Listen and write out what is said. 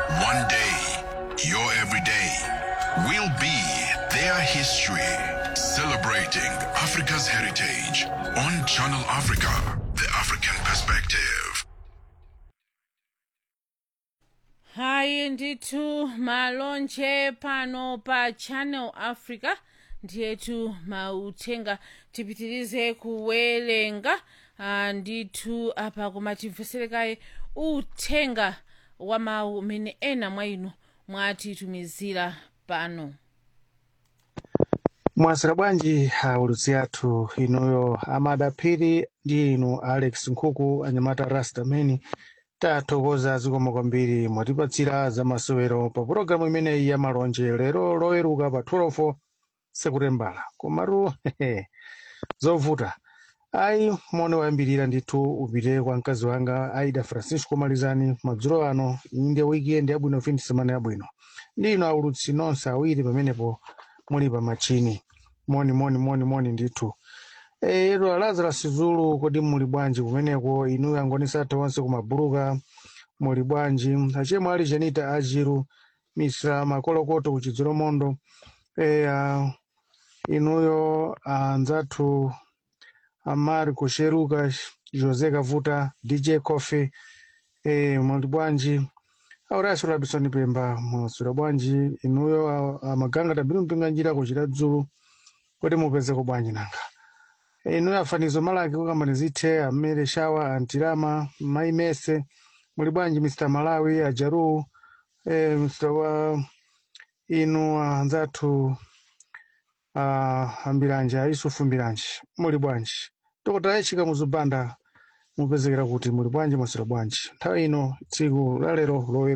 One day, your everyday will be their history. Celebrating Africa's heritage on Channel Africa, the African perspective. hayi ndithu malonje pano pa channel africa ndiyetu mauthenga tipitirize kuwerenga ah, ndithu apa koma timveserekaye uthenga wa mawu umene ena mwa inu mwatitumizira pano mwasira bwanji aulutsi athu inuyo amadaphiri ndi inu alex nkhuku anyamata rastameni tathokoza zikomo kwambiri mwatipatsira zamasewero pa pulogalamu imeneyi ya malonje lero loweruka pa 12 sekutembala komatu zovuta ayi moni wayambirira ndithu upite kwa mkazi wanga aida francisco malizani madzulo ano inde weekend yabwino fin semana yabwino ndi inu aulutsi nonse awiri pamenepo muli pa machini moni moni moni moni ndithu ero lazarus zulu kodi muli bwanji kumeneko inu angonisatha onse kumabuluka muli bwanji achemwe ali janita ajiru misra makolokoto kuchidzero mondo e, uh, inuyo anzathu amari kusheruka jose kavuta dj coffee e, muli bwanji auraso labisoni pemba mwasula bwanji inuyo a- amaganga tabiru mpinga njira kuchita dzulu kuti mupezeko bwanji nanga inuyo afanizo malaki kukambani zithe amere shawa antirama maimese muli bwanji mr malawi ajaru e, mr wa inu anzathu uh, ambiranje aisufu mbiranje muli bwanji tokota yachika muzubanda mupezekera kuti muli bwanji mwasira bwanji nthawi ino tsiku lalero lowe